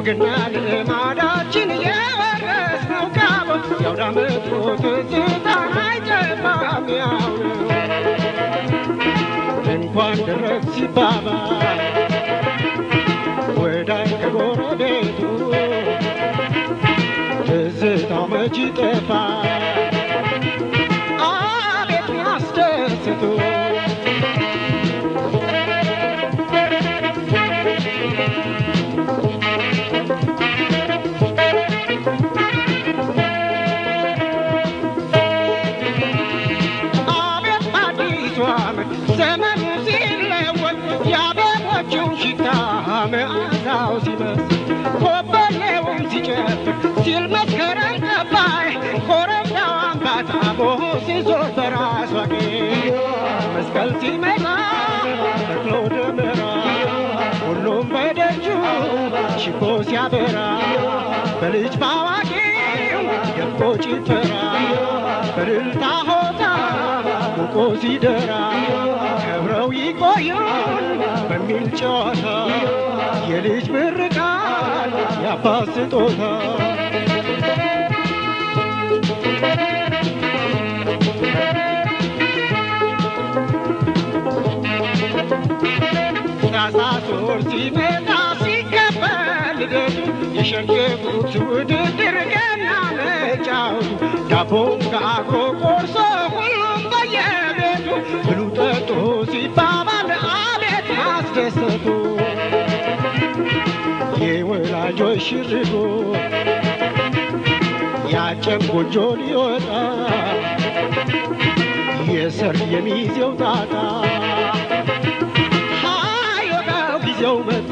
ወግና ልማዳችን የወረስነው ካብ የአውደ ዓመቱ ትዝታ አይጠፋም ያው ነው። እንኳን ደረስ ሲባባል ወዳይ ከጎረቤቱ ትዝታው መች ይጠፋል አቤት ያስደስቱ አቤት አዲሱ ዓመት ዘመኑ ሲለወጥ የአበቦቹን ሽታ መዓዛው ሲመስል ኮበሌውን ሲጨፍር ሲል መስከረም ጠባይ ኮረብታው አምባታ ቦሆ ሲዞር በራሷ ጌጥ መስቀል ሲመጣ ተክሎ ደመራ ሁሉም በደጁ ሽቦ ሲያበራ በልጅ ባዋቂው ደምቆ ጭፈራ በእልልታ ሆታ ሙቆ ሲደራ ከብረው ይቆዩን በሚል ጨዋታ የልጅ ምርቃት የአባት ስጦታ ታኅሳስ ወር ሲመጣ ሲከበር ልደቱ የሸንገቡት ውድድር ገና መጫወቱ ዳቦም ጋግሮ ቆርሶ ሁሉም በየቤቱ ብሉ ጠጡ ሲባባል አቤት ማስደሰቱ የወላጆች ሽርጉ ያጨም ጎጆ ሊወጣ የሰርግ የሚዜው ጣጣ ሃዮታው ጊዜው መጣ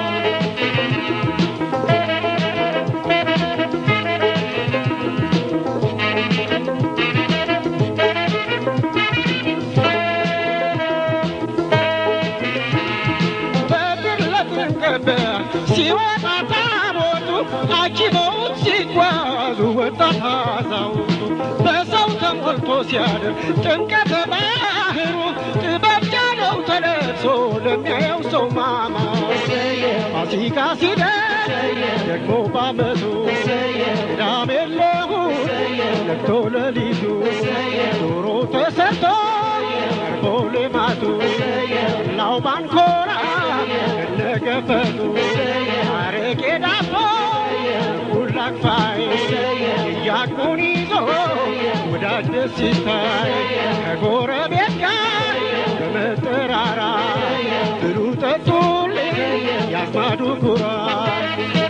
በብር ለጥንቅብ ሲወጣ ታቦቱ አጅበውት ሲጓዙ ወጣት አዛውንቱ በሰው ተሞልቶ ሲያድር ጥምቀተ ባህሩ ጥበብ ጃለው ተለብሶ ለሚያየው ሰው ማማ ፋሲካ ሲደርስ ደግሞ ባመቱ ቅዳሜ ለእሑድ ነግቶ ሌሊቱ ዶሮ ተሰርቶ ቀርቦ ልማቱ ላው ባንኮራ እነገፈቱ አረቄ ዳቦ ሁላክፋይ እያቁን ይዞ ወዳጅ ደስ ሲታይ ከጎረቤት ጋር በመጠራራ ብሉ ጠጡልኝ ያስማዱ ኩራት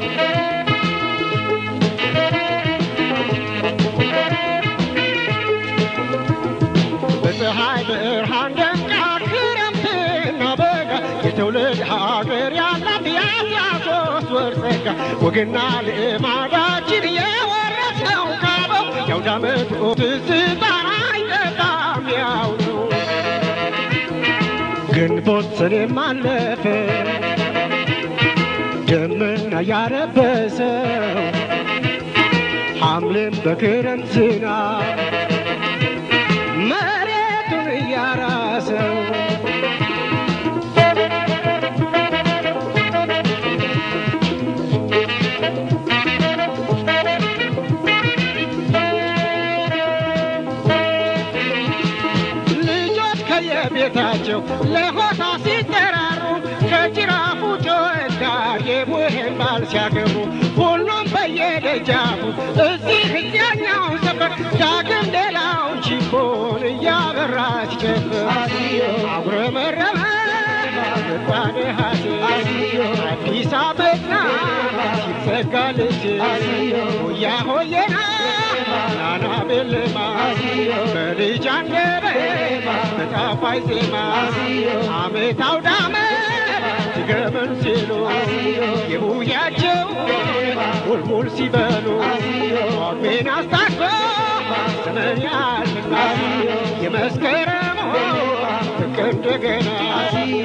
በፀሐይ ብርሃን ደምቃ ክረምትና በጋ የትውልድ ሀገር ያላት የአስራ ሶስት ወር ጸጋ ወግና ልማዳችን የወረስነው ካበው የአውደ ዓመቱ ትዝታ አይጠፋም ያው ነው። ግንቦት ሰኔም አለፈ ደመና ያረበሰው ሐምሌም በክረምት ዝናብ መሬቱን እያራሰው ልጆች ከየቤታቸው ለሆታ ሲጠራሩ ከጅራፉ ጮኸት ጋር የቡሄን ባል ሲያገቡ ሁሉም በየደጃፉ እዚህ እዚያኛው ሰፈር ዳግም ሌላውን ቺፖን እያበራ ሲጨፍር አጉረመረመ ምጣኔ ሀሴ አዲስ አበባ ሲዘጋ ልሴ ሆያ ሆየና ናና ቤልማ በልጅ አንደበት በጣፋይ ዜማ አመት አውደ ዓመት ሲገመን ሲሉ የቡያቸው ሙልሙል ሲበሉ ቋሜን አስታኮ ዘመን ያልና የመስከረሙ ፍቅር እንደገና